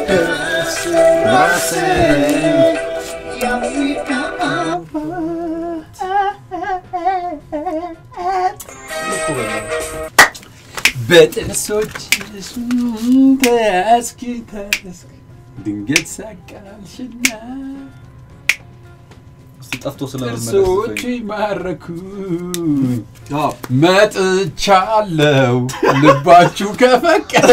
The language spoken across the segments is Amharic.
ደስ የአፍሪካ በጥርሶች ተያዝክ ተያዝክ ድንገት ሳቃልሽና እስቲ ጠፍቶ ስለመመለስ ጥርሶች ማረኩኝ መጥቻለሁ ልባችሁ ከፈቀደ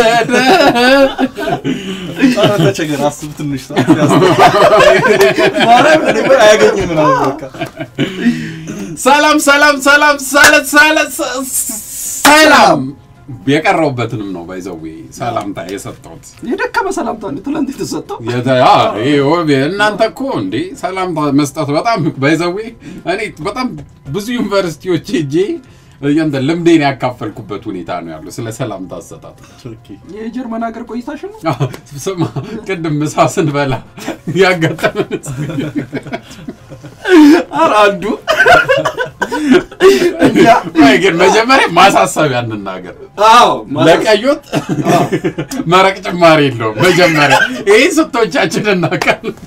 ኧረ ተቸገር አስብ ትንሽ ሰዓት ያዝ። ማርያም እኔ እኮ አያገኝም ምናምን በቃ ሰላም ሰላም ሰላም ሰለ- ሰለ- ሰ- ሰላም የቀረውበትንም ነው ባይዘዌ ሰላምታ የሰጠሁት የደከመ ሰላምታ ነው ትላንት የተሰጠው። የተ- አ፣ ይሄ ውብ እናንተ እኮ እንዴ ሰላምታ መስጠት በጣም ባይዘዌ እኔ በጣም ብዙ ዩኒቨርሲቲዎች ሄጄ እንትን ልምዴን ያካፈልኩበት ሁኔታ ነው ያለው ስለ ሰላምታ አሰጣጥ። ኦኬ። የጀርመን ሀገር ቆይታሽ ነው? አ፣ ስማ ቅድም ምሳ ስንበላ ያጋጠመን ኧረ አንዱ እኛ ቆይ ግን መጀመሪያ ማሳሰቢያ እንናገር። አዎ ለቀይ ወጥ መረቅ ጭማሪ የለውም። መጀመሪያ ይህ ስቶቻችን እናውቃለን።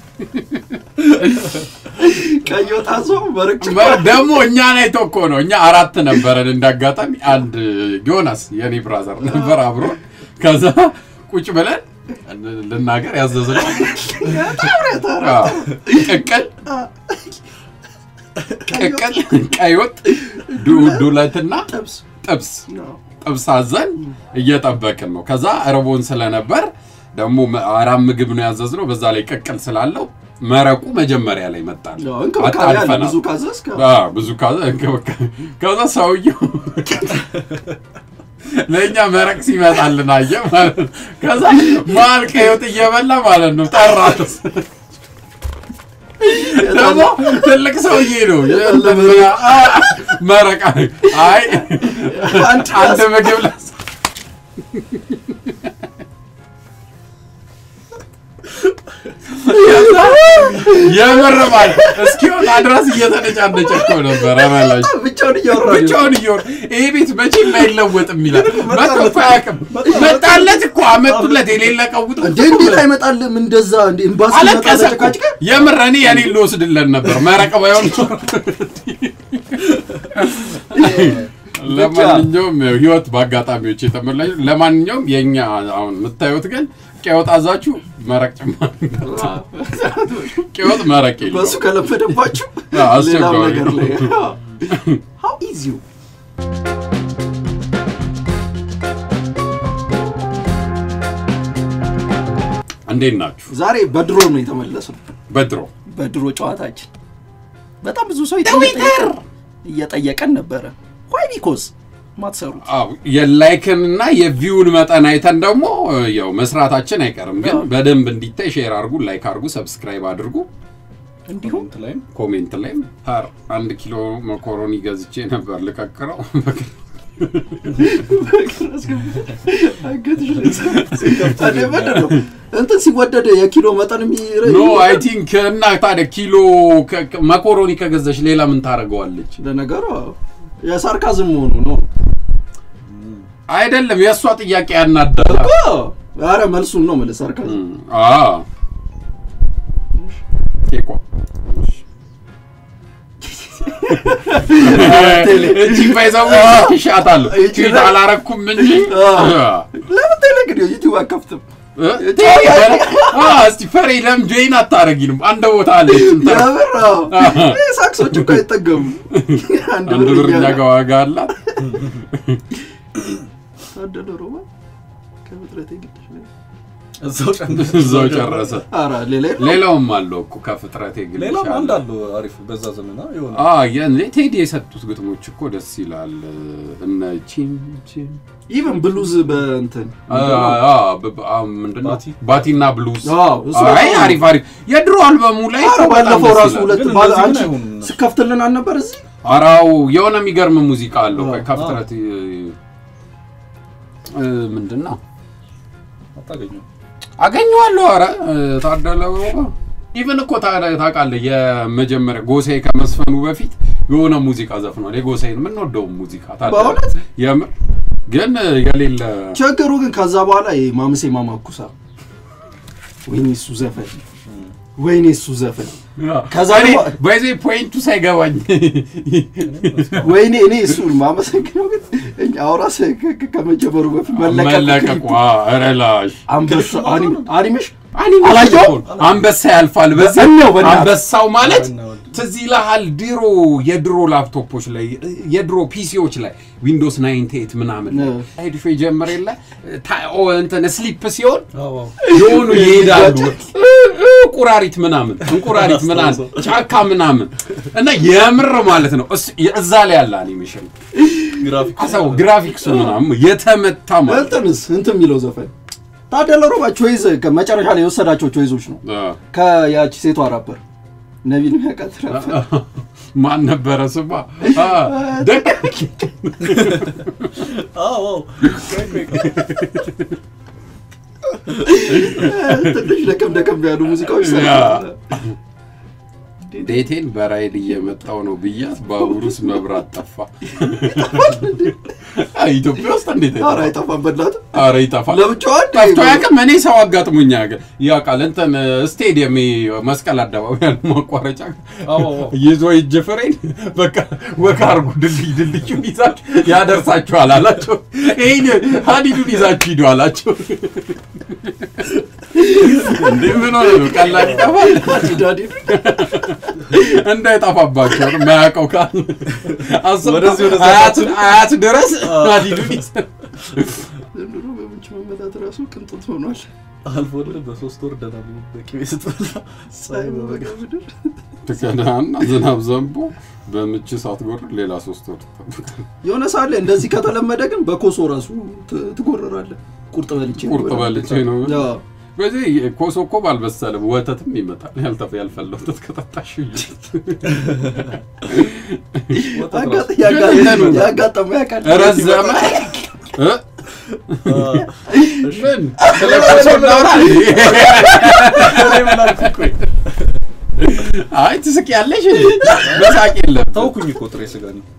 ቀይ ወጥ አዞ መረቅ መ- ደግሞ እኛን አይቶ እኮ ነው። እኛ አራት ነበረን። እንዳጋጣሚ አንድ ዮናስ የኔ ብራዘር ነበር አብሮ። ከዛ ቁጭ ብለን ልናገር ያዘዝነው አዎ፣ ቅቅል ቅቅል፣ ቀይ ወጥ፣ ዱ- ዱለትና ጥብስ ጥብስ ነው። ጥብስ አዘን እየጠበቅን ነው። ከዛ እርቦን ስለነበር ደግሞ መ- አራት ምግብ ነው ያዘዝነው። በዛ ላይ ቅቅል ስላለው መረቁ መጀመሪያ ላይ መጣል ያው እንክብካቤ አለ። አጣልፈናል። ብዙ ካዘዝክ አዎ፣ ብዙ ካዘ እንክብካቤ ከዛ ሰውየው ለእኛ መረቅ ሲመጣልን አየ ማለት ነው። ከዛ መሀል ቀይወጥ እየበላ ማለት ነው ጠራት። ደግሞ ትልቅ ሰውዬ ነው አ- መረቅ አይ አንድ አንድ ምግብ ላስ የምር ማለት እስኪወጣ ድረስ እየተነጫነጨ እኮ ነበረ በላሽ ብቻውን እያወራ ነው። ብቻውን እየወር ይሄ ቤት መቼም አይለወጥም ይላል። መጥቶ እኮ አያውቅም። መጣለት እኮ አመጡለት የሌለ ቀውጡ እንዴ እንዴት አይመጣልም? እንደዛ እንዴ ኤምባሲ አለቀሰ ይመጣል እኮ። ተጨቃጭቀህ? የምር እኔ የኔን ልወስድለን ነበር መረቅ ባይሆን ለማንኛውም ያው ህይወት በአጋጣሚዎች የተሞላች ለማንኛውም የእኛ አሁን የምታዩት ግን ቀወጥ አዛችሁ መረቅ ጭማሪ ቀወጥ መረቅ የለውም። በሱ ከለመደባችሁ አዎ፣ ሌላው አስቸጋሪ ነገር ላይ ነው። how easy እንዴት ናችሁ? ዛሬ በድሮ ነው የተመለስነው። በድሮ በድሮ ጨዋታችን በጣም ብዙ ሰው እየጠየቀን እየጠየቀን ነበረ። ዋይ ቢኮዝ ማትሰሩት አዎ የላይክን እና የቪውን መጠን አይተን ደግሞ ያው መስራታችን አይቀርም። ግን አዎ። በደንብ እንዲታይ ሼር አድርጉ፣ ላይክ አድርጉ፣ ሰብስክራይብ አድርጉ። እንዲሁም ኮሜንት ላይም ኮሜንት ላይም ፓር አንድ ኪሎ መኮሮኒ ገዝቼ ነበር ልቀቅረው። አንገትሽ ላይ ታዲያ ምንድን ነው? እንትን ሲወደድ የኪሎ መጠን የሚረ ኖ አይ ቲንክ እና ታዲያ ኪሎ ከ- ከ- መኮሮኒ ከገዛች ሌላ ምን ታደርገዋለች? ለነገሩ አዎ፣ የሳርካዝም መሆኑ ነው አይደለም የእሷ ጥያቄ ያናዳል። እኮ። ኧረ መልሱን ነው የምልህ ሳርካዝም ቴኳ ቴሌ። እቺ ባይዛው ይሻታለሁ እቺ ቺት ላይ- አላረኩም እንጂ ለምን ቴሌ ግን ዩቲዩብ አከፍትም? ቴሌ አ እስቲ ፈሬ ለምን ጆይን አታረጊንም? አንድ ቦታ አለች እንትን የምር አዎ። ይሄ ሳክሶች እኮ አይጠገሙ። አንድ አንድ ብር እኛ እያለ- ጋር ዋጋ አላት። ታደለ ሮማ ከፍጥረቴ ግድሽ ላይ እዛው ጨምር እዛው ጨረሰ። ኧረ ሌላ የለም? ሌላውም አለው እኮ ከፍጥረቴ ግን ሌላም ይሻላል። አንድ አሉ አሪፍ በዛ ዘመና የሆነ አ የኔ ቴዲ የሰጡት ግጥሞች እኮ ደስ ይላል። እነ ቺም ቺም ኢቨን ብሉዝ በእንትን አ አ ብ- ብ- አ ምንድን ነው? ባቲ? ባቲና ብሉዝ አዎ፣ እሱ አይ በጣም- አሪፍ አሪፍ የድሮ አልበሙ ላይ ኧረ እኮ በጣም ባለፈው ደስ ራሱ ይላል። ሁለት ግን ባለ እንደዚህ አንቺ ግን አይሆንም እነሱ። ስከፍትልን አልነበር እዚህ አራው የሆነ የሚገርም ሙዚቃ አለው። አዎ። ቆይ ከፍጥረት እ፣ ምንድን ነው አታገኘው አገኘዋለሁ። ኧረ እ፣ ታደለ ኢቨን እኮ ታ- ታውቃለህ የመጀመሪያ ጎሳዬ ከመስፈኑ በፊት የሆነ ሙዚቃ ዘፍኗል። የጎሳዬን የምንወደውን ሙዚቃ ታደለ በእውነት? የምር ግን እ፣ የሌለ ችግሩ ግን ከዛ በኋላ ይሄ ማምሴ ማማኩሳ ወይኔ እሱ ዘፈን ወይኔ እሱ ዘፈን ከዛ እኔ ደግሞ- በዚህ ፖይንቱ ሳይገባኝ ወይኔ እኔ እሱን ማመሰግነው ግን እኛ አውራስ ከ- ከ- ከመጀመሩ በፊት መለቀቁ መለቀቁ ረላሽ አንበሳ አኒ- አኒሜሽን አላየው አላየውም? አንበሳ ያልፋል። በዚህ በዛኛው በእናትህ። አንበሳው ማለት በእናትህ። ትዝ ይልሃል? ድሮ የድሮ ላፕቶፖች ላይ የድሮ ፒሲዎች ላይ ዊንዶውስ 98 ምናምን ነ። ሄድፎ የጀመረ የለ ታ- ኦ እንትን ስሊፕ ሲሆን አዎ፣ አዎ። የሆኑ ይሄዳሉ እ- እ- ቁራሪት ምናምን እንቁራሪት ምናምን ጫካ ምናምን እና የምር ማለት ነው እሱ- እዛ ላይ ያለ አኒሜሽን ግራፊክ አሰው ግራፊክሱ ምናምን የተመታ ማለት እንትንስ እንትን የሚለው ዘፈን ታደለ ሮባ ቾይዝ መጨረሻ ላይ የወሰዳቸው ቾይዞች ነው አ- ከያቺ ሴቷ ራፐር ነቢል ሚያውቃት ራፐር ማን ነበረ ስማ አ፣ ደግ አዎ፣ አዎ። ቆይ፣ ቆይ፣ ቆይ። ትንሽ ደከም ደከም ያሉ ሙዚቃዎች ያ። ሰርተዋል። ቤቴን በራይድ እየመጣው ነው ብያት ባቡሩስ መብራት ጠፋ። አይ፣ ኢትዮጵያ ውስጥ እንዴት ኧረ አይጠፋም? አይጠፋም በእናትህ ኧረ ይጠፋል። ለብቻዋ እንደ- ጠፍቶ ያውቅም። እኔ ሰው አጋጥሞኛ ያውቃል። እንትን ስቴዲየም መስቀል አደባባይ ያለ ማቋረጫ አዎ፣ አዎ። ይዞ እጅ ፍሬን በቃ ወካ አርጉ ድልድይ ድልድዩን ይዛችሁ ያደርሳችኋል አላቸው። ይሄን ሀዲዱን ይዛችሁ ሂዱ አላቸው። እንዴ ምን ሆነ ነው? ቀላል ይጠፋል ዳዲ እንዳይጠፋባቸው ነው የማያውቀው ካል አስብ ወደዚህ ወደዛ አያት አያት ድረስ ሀዲዱን ይዘ ዘንድሮ በምንጭ መመታት ራሱ ቅንጦት ሆኗል። አልፎልህ በሶስት ወር ደህና ብሎ በቅቤ ስትበላ ፀሐይ በበጋ ምድር ትከዳና ዝናብ ዘንቦ በምች ሳትጎር ሌላ ሶስት ወር ትጠብቃለህ። የሆነ ሰዓት ላይ እንደዚህ ከተለመደ ግን በኮሶ ራሱ ት- ትጎረራለህ። ቁርጥ በልቼ ነው ቁርጥ በልቼ ነው ያ፣ በዚህ ኮሶ እኮ ባልበሰለም ወተትም ይመጣል። ያልተፈ ያልፈላ ወተት ከጠጣሽ አጋጥ- ያጋ- ያጋጠመው ያውቃል። ረዘመ እ? ምን ስለ ኮሶ እናውራ እንዴ? አይ ትስቅ ያለሽ በሳቅ የለም ታውኩኝ እኮ ጥሬ ስጋ ነው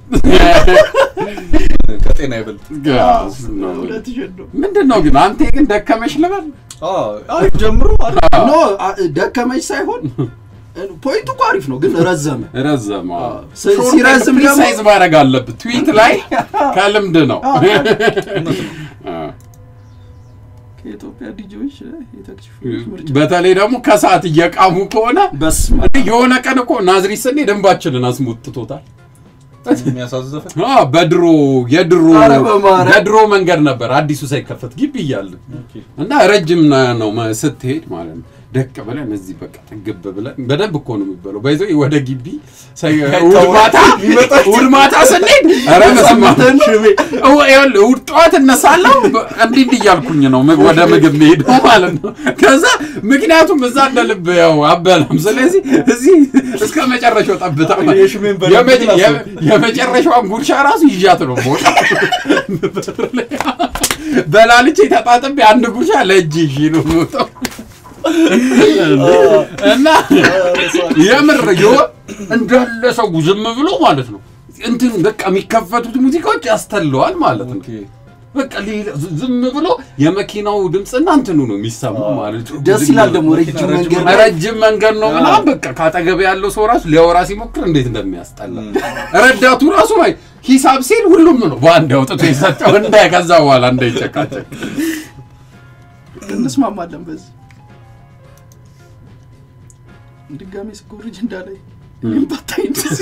ከጤና ይበልጥ ጋስ ነው። እውነትሽን ነው። ምንድን ነው ግን አንተ ግን ደከመሽ ልበል አይ ጀምሮ አሪፍ ኖ አ- ደከመች ሳይሆን ፖይንቱ እኮ አሪፍ ነው፣ ግን ረዘመ። ረዘመ ሲ- ሲረዝም ደግሞ- ሳይዝ ማድረግ አለብህ ትዊት ላይ ከልምድ ነው አ። ከኢትዮጵያ ዲጂዎች የተክሽፉ ምርጫ በተለይ ደግሞ ከሰዓት እየቃሙ ከሆነ በስመ እኔ የሆነ ቀን እኮ ናዝሪት ስንሄድ ደንባችንን አስሞጥቶታል። የሚያሳዝን ዘፈን አ፣ በድሮ የድሮ ኧረ በማርያም። በድሮ መንገድ ነበር አዲሱ ሳይከፈት ግቢ እያለ እና ረጅም ና- ነው መ- ስትሄድ ማለት ነው። ደቅ ብለን እዚህ በቃ ጥግብ ብለን በደንብ እኮ ነው የሚበለው። ባይዞ ወደ ግቢ ሳይ- እሑድ ማታ እሑድ ማታ ስንሄድ ኧረ በስመ አብ። እው- ይኸውልህ እሑድ ጠዋት እነሳለሁ በ- እንዲህ እንዲህ እያልኩኝ ነው ምግብ- ወደ ምግብ መሄደው ማለት ነው። ከዛ ምክንያቱም እዛ እንደ ልብ ያው አበላም። ስለዚህ እዚህ እስከ መጨረሻው ጠብታ ማለት የሽሜን በደንብ የመ- ግን የ- የመጨረሻዋን ጉርሻ ራሱ ይዣት ነው ቦታ በላልቼ ተጣጥቤ አንድ ጉርሻ ለእጅ ይዤ ነው የምወጣው እና የምር የሆነ እንዳለ ሰው ዝም ብሎ ማለት ነው እንትን በቃ የሚከፈቱት ሙዚቃዎች ያስተለዋል ማለት ነው። በቃ ሌላ ዝም ብሎ የመኪናው ድምፅና እንትኑ ነው የሚሰማው ማለት ነው። ደስ ይላል ደግሞ ረጅም መንገድ ላይ ረጅም መንገድ ነው ምናምን በቃ ካጠገብ ያለው ሰው ራሱ ሊያወራ ሲሞክር እንዴት እንደሚያስጠላ ረዳቱ ራሱ ላይ ሂሳብ ሲል ሁሉም ነው በአንድ አውጥቶ የሰጠው እንደ ከዛ በኋላ እንዳይጨቃጨቅ እንስማማለን። በዚህ ድጋሜ ስኮርጅ እንዳላይ እኔም ባታይ እንደዚህ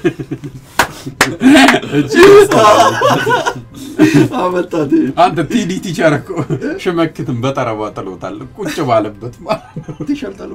አመጣት። አንተ ቲዲ ቲቸር እኮ ሽመክትን በጠረባ ጥሎታል ቁጭ ባለበት ማለት ነው። ትሸልጠለው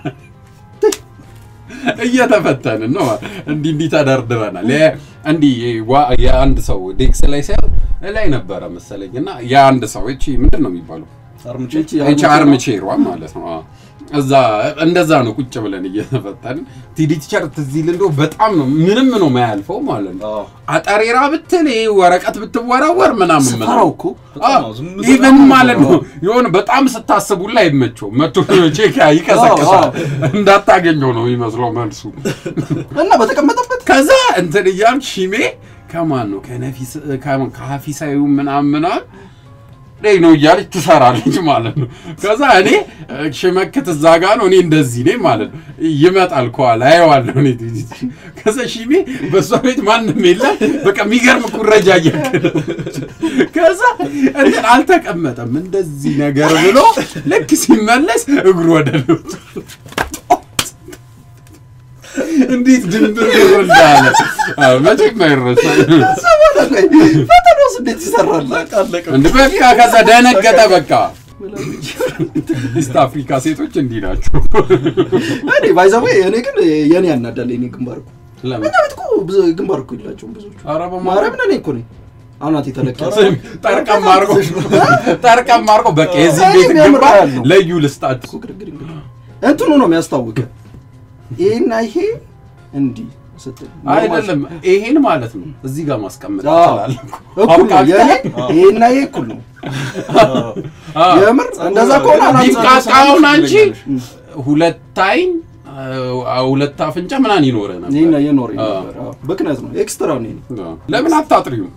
እየተፈተንን ነው እንዲህ እንዲህ ተደርድረናል። የ- እንዲህ ዋ- የአንድ ሰው ዴክስ ላይ ሳይሆን ላይ ነበረ መሰለኝ እና የአንድ ሰው እቺ ምንድን ነው የሚባለው አርምቼ እቺ አርምቼሯ ማለት ነው አዎ። እዛ እንደዛ ነው ቁጭ ብለን እየተፈተንን ቲዲ ቲቸር ትዝ ይል እንደው በጣም ነው ምንም ነው የማያልፈው ማለት ነው። አዎ። አጠሬራ ብትል ይሄ ወረቀት ብትወረወር ምናምን ስፈራው ምናምን እኮ በጣም ነው ዝም ብሎ ኢቨን በጣም ማለት ነው ነው። የሆነ በጣም ስታስቡላ አይመቸው መቶ ቼክ ይቀሰቅሳል እንዳታገኘው ነው የሚመስለው መልሱ። እና በተቀመጠበት ከዛ እንትን እያልክ ሺሜ ከማን ነው ከነፊስ ከማን ከሀፊሳዩ ምናምን ምናምን ላይ ነው እያለች ትሰራለች ማለት ነው። ከዛ እኔ እ፣ ሽመክት እዛ ጋ ነው እኔ እንደዚህ ነኝ ማለት ነው። ይመጣል ከኋላ አየዋለሁ እኔ ከዛ ሺሜ በእሷ ቤት ማንም የለም። በቃ የሚገርም ኩረጃ እያከለ ከዛ እንትን አልተቀመጠም እንደዚህ ነገር ብሎ ልክ ሲመለስ እግሩ ወደ ልውጥ እንዴት ድንብር እንዳለ አዎ፣ መቼም አይረሳም። ፈተናውስ እንዴት ይሰራል? አለቀ። እንደ በቃ ከዛ ደነገጠ። በቃ ኢስት አፍሪካ ሴቶች እንዲህ ናቸው። እኔ ባይዘዌ እኔ ግን የኔ ያናዳል። እኔ ግንባር እኮ ለምን እኛ ቤት እኮ ብዙ ግንባር እኮ የላቸውም ብዙዎቹ። ኧረ በማርያም ማርያምን እኔ እኮ ነኝ አናቴ ተለቀሰ ጠርቀም አድርጎ ጠርቀም አድርጎ በቃ የዚህ እኔ ቤት የሚያምር ግንባር ያለው። ለዩ ልስጣችሁ። እኮ ግርግር እንግዲህ እንትኑ ነው የሚያስታውቀ ይሄና ይሄ እንዲህ ስትል አይደለም ይሄን ማለት ነው እዚህ ጋር ማስቀመጥ አዎ። ትችላለህ እኮ። እኩል ነው አውቃለሁ። የኔ ይሄና ይሄ እኩል ነው አዎ። የምር እንደዛ ከሆነ አናት ቢቃቃውን አንቺ ሁለት አይን አ- ሁለት አፍንጫ ምናምን ይኖረ ነበር። ይሄና የኖር አዎ። ነበር አዎ። ብክነት ነው ኤክስትራ ነው ይሄ አዎ። ለምን አታጥሪው?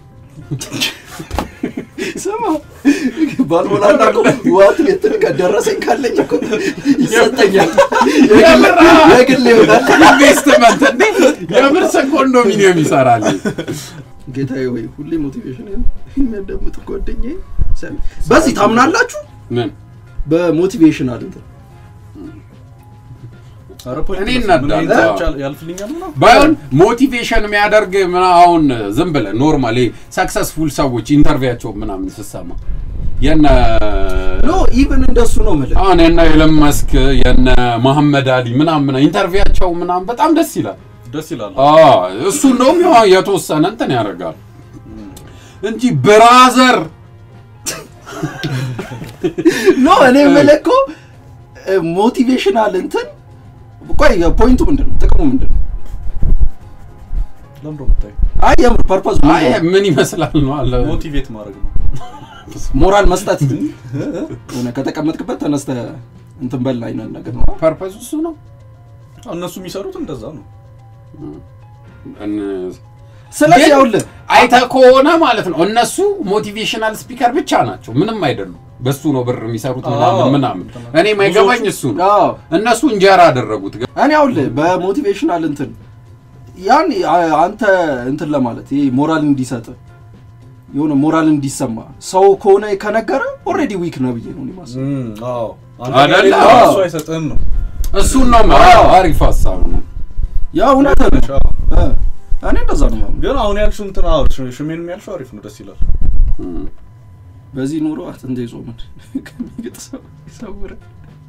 ስማ ባልሞላና እኮ ዋት ሌትር ከደረሰኝ ካለኝ እኮ ይሰጠኛል የምር የግል ይሆናል ኢንቨስትመንት እንዴ የምር ኮንዶሚኒየም ይሰራል። ጌታዬ ወይ ሁሌ ሞቲቬሽን የሚያዳምጥ ጓደኛዬ ሰሚ በዚህ ታምናላችሁ ምን በሞቲቬሽናል እንትን ኧረ ፖይንት እኔ ነው። እናዳለሁ። ምን ያህል ያልፍልኛል ምናምን? ባይሆን ሞቲቬሽን የሚያደርግ ምን አሁን ዝም ብለህ ኖርማል ሰክሰስፉል ሰዎች ኢንተርቪያቸው ምናምን ስሰማ የነ ኖ ኢቭን እንደሱ ነው የምልህ አሁን የነ ኤለን መስክ የነ መሐመድ አሊ ምናምን ኢንተርቪያቸው ምናምን በጣም ደስ ይላል። ደስ ይላል። አዎ እሱ እንደውም ያው የተወሰነ እንትን ያደርጋል እንጂ ብራዘር ኖ እኔ የምልህ እኮ ሞቲቬሽናል እንትን ቆይ ፖይንቱ ምንድን ነው ጥቅሙ ምንድን ነው ለምዶ የምታየው አይ የምር ፐርፐዝ አይ ምን ይመስላል ነው አለ ሞቲቬት ማድረግ ነው። ሞራል መስጠት ሆነ ከተቀመጥክበት ተነስተ እንትን በል አይነት ነገር ነው ፐርፐዝ እሱ ነው። እነሱ የሚሰሩት እንደዛ ነው። እን- ስለዚህ ግን ያውልህ አይተህ ከሆነ ማለት ነው እነሱ ሞቲቬሽናል ስፒከር ብቻ ናቸው፣ ምንም አይደሉም። በሱ ነው ብር የሚሰሩት ምናምን አዎ። ምናምን። እኔ ማይገባኝ እሱ ነው። አዎ እነሱ እንጀራ አደረጉት። ግን እኔ አውልህ በሞቲቬሽናል እንትን ያን አ- አንተ እንትን ለማለት ይሄ ሞራል እንዲሰጥ የሆነ ሞራል እንዲሰማ ሰው ከሆነ ከነገረ ኦልሬዲ ዊክ ነው ብዬ ነው እኔ የማስበው። እም፣ አዎ አንተ አይደለ? ከሌለ አዎ። እሱ አይሰጥህም ነው። እሱን ነው አዎ። አሪፍ ሀሳብ ነው። ያ እውነት ነው አዎ። እ፣ እኔ እንደዛ ነው የማምነው። ግን አሁን ያልሽው እንትን አዎ ሽ- ሽሜን ያልሽው አሪፍ ነው፣ ደስ ይላል። እም። በዚህ ኑሮ አጥንቴ ጾምን ከሚግጥ ሰው ይሰውረን።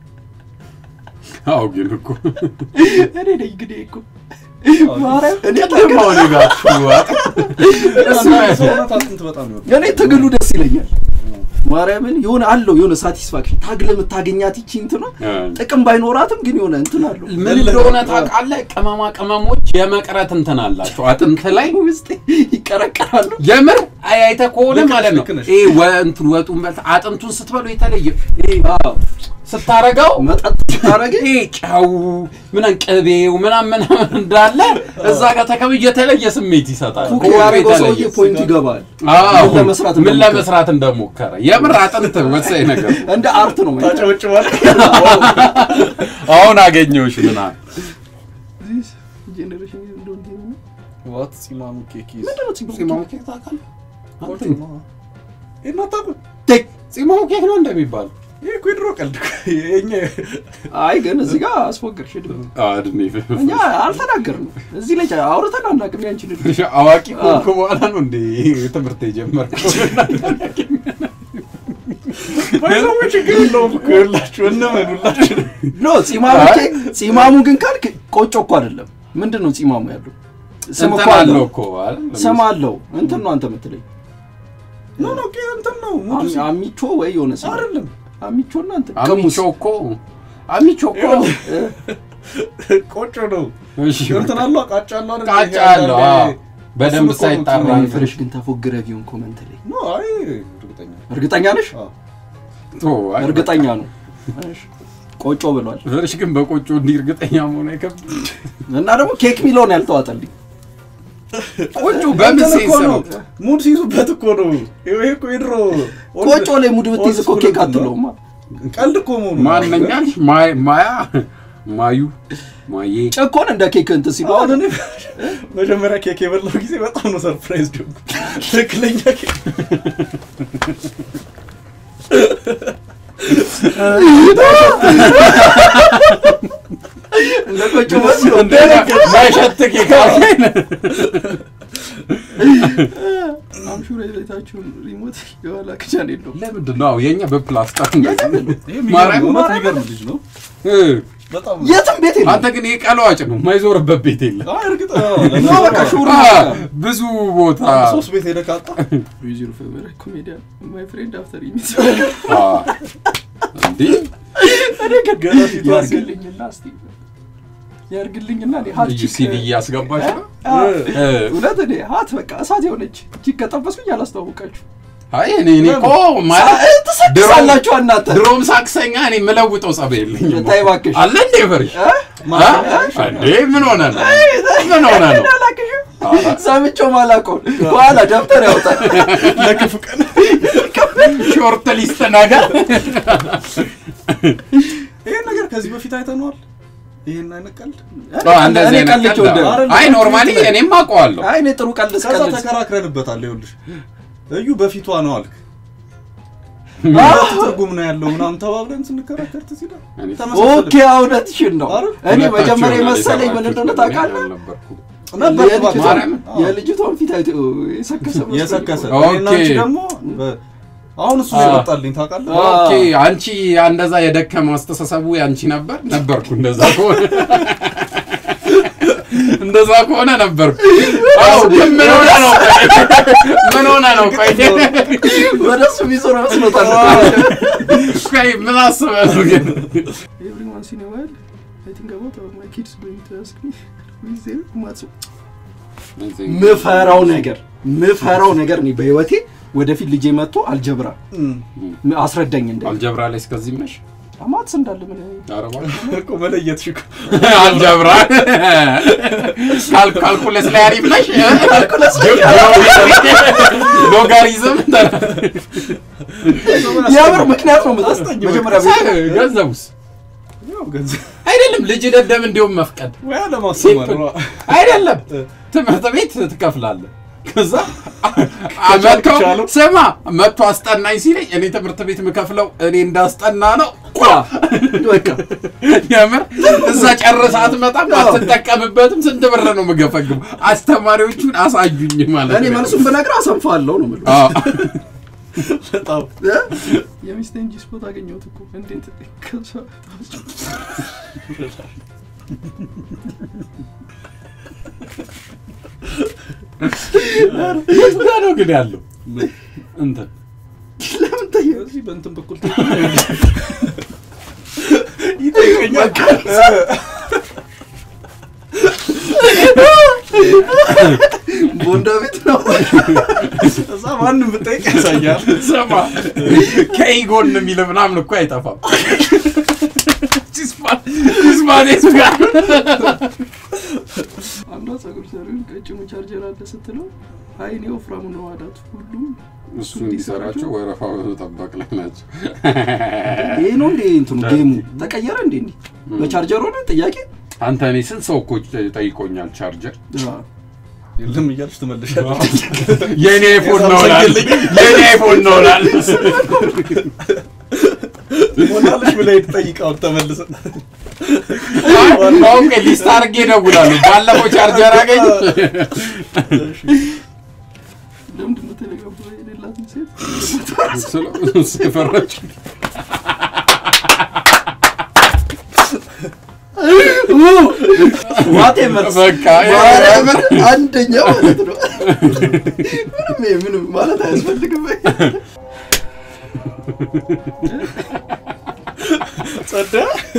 አዎ ግን እኮ እኔ ነኝ እንግዲህ እኮ ማርያም እኔ ደግሞ እኔ ጋር ሹዋጥ እሱ አንዳንድ ሰውነት አጥንት በጣም ይወዳል። እኔ ትግሉ ደስ ይለኛል። ማርያምን የሆነ አለው የሆነ ሳቲስፋክሽን ታግለ የምታገኛት ይቺ እንትን ነው። ጥቅም ባይኖራትም ግን የሆነ እንትን አለው ምን እንደሆነ ታውቃለህ? ቅመማ ቅመሞች የመቅረት እንትን አላቸው አጥንት ላይ ውስጥ ይቀረቀራሉ። የምር አይ አይተህ ከሆነ ልክ ነሽ፣ ማለት ነው ልክ ነሽ። ይሄ ወ- እንትን ወጡን በልተህ አጥንቱን ስትበሉ የተለየ ይሄ አዎ ስታረገው መጠጥ ታረገ ይሄ ጨው ምናምን ቅቤው ምናምን ምናምን እንዳለ እዛ ጋር ተከብ የተለየ ስሜት ይሰጣል። ኩክ ከወጡ ያደረገው የተለየ ሰውዬ ፖይንት ይገባል። አዎ፣ ምን ለመስራት ምን እንደሞከረ። ለመስራት እንደሞከረ የምር አጥንት ወሳኝ ነገር ነው። እንደ አርት ነው ማየት። ታጨበጭባለህ። አሁን አገኘሁሽ ምናምን ጄኔሬሽን እንደው እንዲህ ነው። ዋት ሲማሙ ኬክ ይዝ ምንድን ነው ፂም? ፂማሙ ኬክ ታውቃለህ? ቆጮ ነው። ይሄን አታውቁም? ቴክ ፂማሙ ኬክ ነው እንደሚባል ይሄ እኮ የድሮ ቀልድ እኮ። የእኛ አይ ግን እዚህ ጋር አስፎገርሽ ድሮ አድኔ እኛ አልተናገርንም። እዚህ ላይ አውርተን አናውቅም። ያንቺን ልጅ አዋቂ ከሆንኩ በኋላ ነው እንደ ትምህርት የጀመርከው። ባይዘው ችግር የለውም እኮ ይኸውላችሁ፣ እነመን ሁላችሁ ኖ ፂማሙ ኬክ ፂማሙ ግን ካልክ ቆጮ እኮ አይደለም። ምንድን ነው ፂማሙ ያለው ስም እኮ እንትን አለው አለው እኮ አይደል? ስም አለው። እንትን ነው አንተ የምትለኝ ኖ ኖ ኬክ እንትን ነው ሙሉ አሚ- ሲል አሚቾ ወይ የሆነ ስም አይደለም አሚቾ እና እንትን አሚቾ እኮ አሚቾ እኮ ቆጮ ነው። እሺ እንትን አለው ቃጫ አለው አይደል? ቃጫ ይሄ አለው አንዳንዴ- አዎ። በደንብ እሱን እኮ ነው ሳይጣራ እንትን ወይ ፍሬሽ ግን ተፎግረ ቢሆን ኮመንት ላይ ኖ አይ እርግጠኛ እርግጠኛ ነሽ? አዎ ቶ አይ፣ እርግጠኛ ነው። እሺ። ቆጮ ብሏል ፍርሽ ግን በቆጮ እንዲህ እርግጠኛ መሆን አይከብድም። እና ደግሞ ኬክ ሚለውን ያልተዋጠልኝ ቆጮ በምን እንትን እኮ ሴንስ ነው ነው? ሙድ ሲይዙበት እኮ ነው። ይሄ እኮ የድሮ ቆጮ ላይ ሙድ ብትይዝ እኮ ኦልድ ኬክ ስኩል እንትን ነው። አትለውማ። ቀልድ እኮ መሆኑ ነው። ማንኛሽ ማያ ማዩ ማዬ ጭኮን እንደ ኬክ እንትን ሲሉ አሁን እኔ መጀመሪያ ኬክ የበላው ጊዜ በጣም ነው ሰርፕራይዝ ጆንኩ። ትክክለኛ ኬክ እንደ ቆጮ መስሎ ማይሸት ኬክ አለኝ። አምሹር የሌታችሁን ሪሞት የኋላ ክጃን የለውም። ለምንድን ነው አዎ፣ የኛ በፕላስቲክ ይሄ ማርያም የሚገርም እውነት ማርያም የሚገርም ልጅ ነው። እ፣ በጣም የትም ቤት የለም። አንተ ግን ይሄ ቀለዋጭ ነው የማይዞርበት ቤት የለም። አይ እርግጥ አዎ፣ ኖ በቃ ሹር አ፣ ብዙ ቦታ አንድ ሶስት ቤት ሄደህ ካጣ ዩዚር ፌቨራይት ኮሜዲያን ማይ ፍሬንድ አፍተር ኢሚት አ፣ እንዴ ገና ፊቷ ሲል ያርግልኝና እስቲ ያርግልኝና እኔ ሀት ልዩ ቺክ ሲዲ እያስገባች ነው። አ፣ እ፣ እውነት እኔ ሀት በቃ እሳት የሆነች ቺክ ከጠበስኩኝ አላስተዋወቃችሁ አይ እኔ እኔ እኮ ማለት ትሰክሳላችሁ እናንተ ድሮም ሳክሰኛ እኔ የምለውጠው ጸብ የለኝም። ተይ እባክሽ አለ እንዴ ፈርሽ እ? አ? እንዴ ምን ሆነ ነው? ምን ሆነ ነው? አላቅሽም አ፣ ሰምቼው ማላውቀውን በኋላ ደብተር ያወጣል ለክፉ ቀን ሾርት ሊስት ነገር ይሄን ነገር ከዚህ በፊት አይተነዋል። ይሄን አይነት ቀልድ አ፣ እንደዚህ እኔ አይነት ቀልቼው ቀልድ እንደ- አይደለም። አይ ኖርማሊ እኔም አውቀዋለሁ። አይ እኔ ጥሩ ቀልድ ከዛ ስቀልድ ተከራክረንበታል። ይኸውልሽ እዩ በፊቷ ነው አልክ አ፣ ትርጉም ነው ያለው ምናምን ተባብለን ስንከራከር ትዝ ይላል። እኔ ኦኬ እውነትሽን ነው አረ፣ እኔ ሁለታችሁ መጀመሪያ ይሆናል መሰለኝ ምን የሰራችሁት እንደሆነ ለምን ታውቃለህ አልነበርኩም። ነበር የልጅቷን- ማርያም? የልጅቷን ፊት አይቶ የሰከሰ መስሎኝ የሰከሰ እኮ። ኦኬ። እኔና አንቺ ደግሞ በ- አሁን እሱ አ። የመጣልኝ ታውቃለህ። አ። ኦኬ አንቺ እንደዛ የደከመ አስተሳሰቡ ያንቺ ነበር ነበርኩ። እንደዛ ከሆነ እንደዛ ከሆነ ነበርኩ። አዎ ግን ምን ሆነ ነው? ቆይ? ምን ሆነ ነው? ቆይ ወደ እሱ የሚዞር መስሎታል ቆይ ምን አስበህ ነው ግን? Every once in a while, I think about how my kids going to ask me, who is there? ማጽ ምፈራው ነገር ምፈራው ነገር እኔ በህይወቴ ወደፊት ልጄ መጥቶ አልጀብራ እም። አስረዳኝ እንደ አልጀብራ ላይ እስከዚህ ነሽ? ማትስ እንዳለ ምን አረባ እኮ መለየት ሽኩ አልጀብራ ካል- ካልኩለስ ላይ አሪፍ ነሽ? ካልኩለስ ላይ ሎጋሪዝም የምር ምክንያት ነው መጣ መጀመሪያ ቤት ገንዘቡስ ያው ገንዘብ አይደለም ልጅ ደደብ እንዲሁም መፍቀድ ወይ ለማስተማር ነው። አይደለም ትምህርት ቤት ትከፍላለህ። ከዛ ከቻልክ መጥቶ ቻለው። ስማ መጥቶ አስጠናኝ ሲለኝ እኔ ትምህርት ቤት የምከፍለው እኔ እንዳስጠና ነው። ቋ! በቃ የምር እዛ ጨርሰህ አትመጣም፣ አትጠቀምበትም። ስንት ብር ነው የምገፈግበው? አስተማሪዎቹን አሳዩኝ ማለት እኔ ነው። መልሱን ብነግርህ አሰንፋለሁ ነው የምልህ አዎ። በጣም የሚስቴን ጂ ስፖት አገኘሁት እኮ እንዴት ከሷ የት ጋ ነው ግን ያለው እንትን ለምን ጠየቅ እዚህ በእንትን በኩል ይጠይቀኛል። ቦንዳ ቤት ነው እዛ ማንም ብጠይቅ ያሳያል። ስማ ከኢጎን የሚል ምናምን እኮ አይጠፋም። ቺስማኔስ ጋር አንዷ ጸጉር ሰሪውን ቀጭኑ ቻርጀር አለ ስትለው አይ እኔ ወፍራሙ ነው አላት ሁሉም እሱ እንዲሰራቸው ወረፋ በመጠበቅ ላይ ናቸው። ይሄ ነው እንዴ እንትኑ ጌሙ ተቀየረ እንዴ እንዴ በቻርጀር ሆነ ጥያቄ አንተ እኔ ስንት ሰው እኮ ጠይቆኛል ቻርጀር የለም እያልሽ ትመልሻለሽ። የእኔ አይፎን ነው እላለሁ። የእኔ አይፎን ነው እላለሁ። ሞላልሽ ብለህ ትጠይቀው ተመልሰ አሁን ቆይ ሊስት አድርጌ እደውላለሁ። ባለፈው ቻርጀር አገኝ ለምንድን ነው ቴሌግራም ላይ የሌላትን ሴት የፈረች ዋቴ መልስ በቃ ማርያምን አንደኛ ማለት ነው ምንም ይሄ ምንም ማለት አያስፈልግም ጸዳ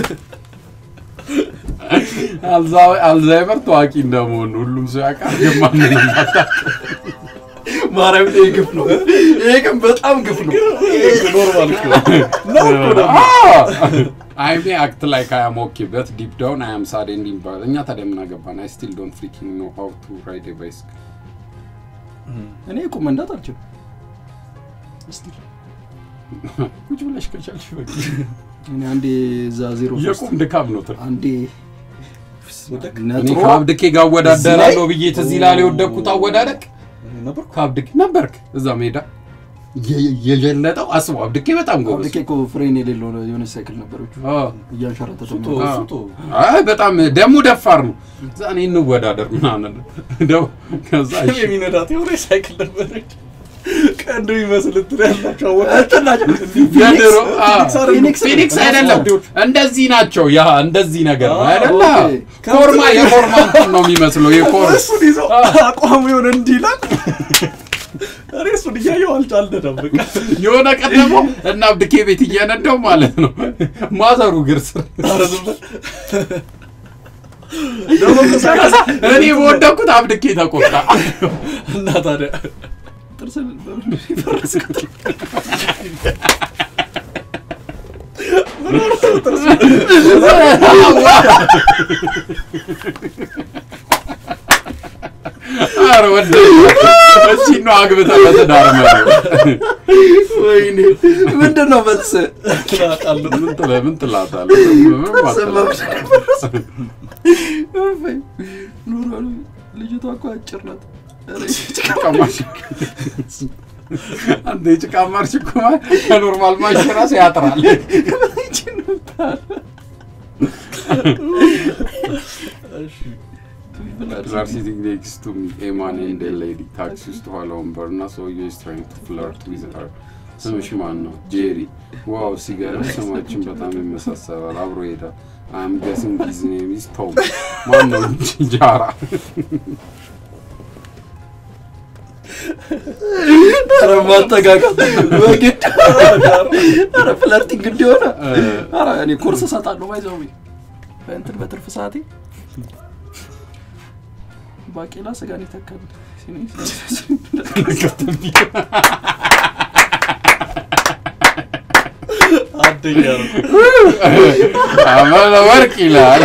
አልዛይመር ታዋቂ እንደመሆኑ ሁሉም ሰው ያውቃል። ግን ማንም አታውቅም። ማርያም ይሄ ግፍ ነው ይሄ ግን በጣም ግፍ ነው ኖርማል እኮ ነው እኮ ደግሞ። አዎ። አይ ሜ አክት ላይክ አይ አም ኦኬ በት ዲፕ ዳውን አይ አም ሳድ ኤንድ ይባላል። እኛ ታዲያ ምን አገባን? አይ ስቲል ዶንት ፍሪኪንግ ኖ ሃው ቱ ራይድ ኤ ባይስክል። እኔ ቁም መንዳት አልችልም። እስቲ ቁጭ ብለሽ ከቻልሽ በቂ። እኔ አንዴ እዛ ዜሮ ሶስት የቁም ድካም ነው ትርፍ። አንዴ ወደቅ እኔ ነጥሮ ከአብድኬ ጋር አወዳደራለሁ ብዬ ትዝ ይላል የወደቅኩት አወዳደቅ ነበር ከአብድኬ ነበርክ እዛ ሜዳ የ- የጀለጠው አስቡ። አብድኬ በጣም ጎበዝ አብድኬ እኮ ፍሬን የሌለው የሆነች ሳይክል ነበረች አዎ። እያንሸራተተ ሱቶ የሚወጣ። ሱቶ አይ በጣም ደግሞ ደፋር ነው። እዛ እኔ እንወዳደር ምናምን ደው ከዛ እሺ የሚነዳት የሆነ ሳይክል ነበረች ቀንዱ ይመስል እንትን ያላቸው እንትን ናቸው። የድሮ አ፣ ፊኒክስ አይደለም። ፊኒክስ ፊኒክስ አይደለም እንደዚህ ናቸው። ያ እንደዚህ ነገር ነው አ፣ አይደለ? ኦኬ። ኮርማ የኮርማ እንትን ነው የሚመስለው የኮር እሱን ይዞ አቋሙ የሆነ እንዲህ ይላል እኔ እሱን እያየሁ አልቻልነም በቃ የሆነ ቀን ደግሞ እና አብድኬ ቤት እየነዳው ማለት ነው ማዘሩ ግር ስር ኧረ ዝም በል። ደግሞ እኮ ከዛ ሳይክል እኔ በወደኩት አብድኬ ተቆጣ። እና ታዲያ ጥርስን በምን የፈረስኩት? ኧረ ወደ እቺ ነው አግብተህ በትዳር መኖር። ወይኔ ምንድን ነው መልስ? ትላቃለሁ ምን ትለ- ምን ትላታለህ? ምንም አትልም። ኖርማል ልጅቷ እኮ አጭር ናት። ኧረ ጭቃ ማርሽ አንተ የጭቃ ማርሽ እኮ ማለት ከኖርማል ማርሽ ራሱ ያጥራል። ይቺን ነበር። They are sitting next to me, a man and a lady. ታክሲ ውስጥ ኋላ ወንበር እና ሰውዬው is trying to flirt with her. ስምሽ ማን ነው? ጄሪ። ዋው ሲገርም ስማችን በጣም ይመሳሰላል። አብሮ ይሄዳል። አም ገስንግ ሂዝ ኔም ኢዝ ቶም። ማን ነው? ጃራ። ኧረ ማጠጋጋት በግድ ኧረ ፍለርቲንግ እንዲሆነ ኧረ እኔ ኮርስ እሰጣለሁ ባይዘው በእንትን በትርፍ ሰዓቴ ባቄላ ስጋን ይተካል አደኛ ነው አመለ ወርቅ ይላል።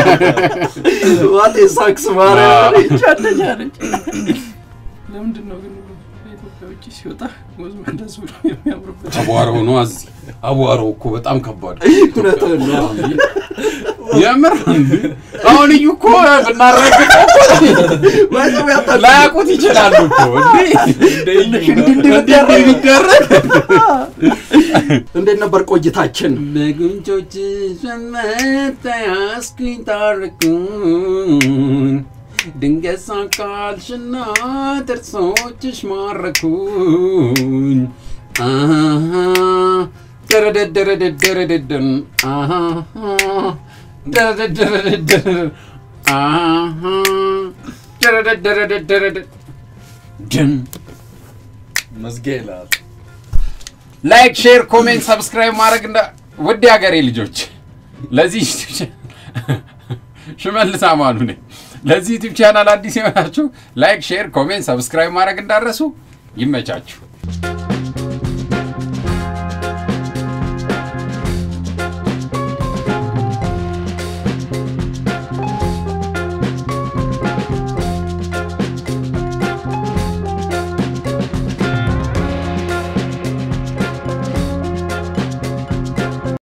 ዋቴ ሳክስ ማርያም ይቺ አንደኛ ነች ለምንድን ነው ግን በኢትዮጵያ ውጭ ሲወጣ ወዝ እንደሱ የሚያምርበት አቧራው ነው እዚህ። አቧራው እኮ በጣም ከባድ ነው። እውነትህን ነው የምር እንዴ! አሁን እዩ እኮ ብናረግጠው ባይዘው ያጣ ላያውቁት ይችላሉ እኮ እንዴ! ትንሽ እንዲህ እንዲህ እንዲህ ቢደረግ እንዴት ነበር ቆይታችን? በጉንጮች ሸመተ ያስኩኝ ታረኩኝ ድንገት ሳቃልሽና ጥርሶችሽ ማረኩኝ አሃ ደረደደረደደረደደን አሃ ደረደደረደደረ አሃ ደረደደረደደረደ ድን መዝጊያ ይላል ላይክ ሼር ኮሜንት ሰብስክራይብ ማድረግ እንዳ ውድ ሀገሬ ልጆች ለዚህ ዩቲዩብ ቻ- ሽመልስ አማኑ ነኝ ለዚህ ዩቲዩብ ቻናል አዲስ የሆናችሁ ላይክ ሼር ኮሜንት ሰብስክራይብ ማድረግ እንዳረሱ ይመቻችሁ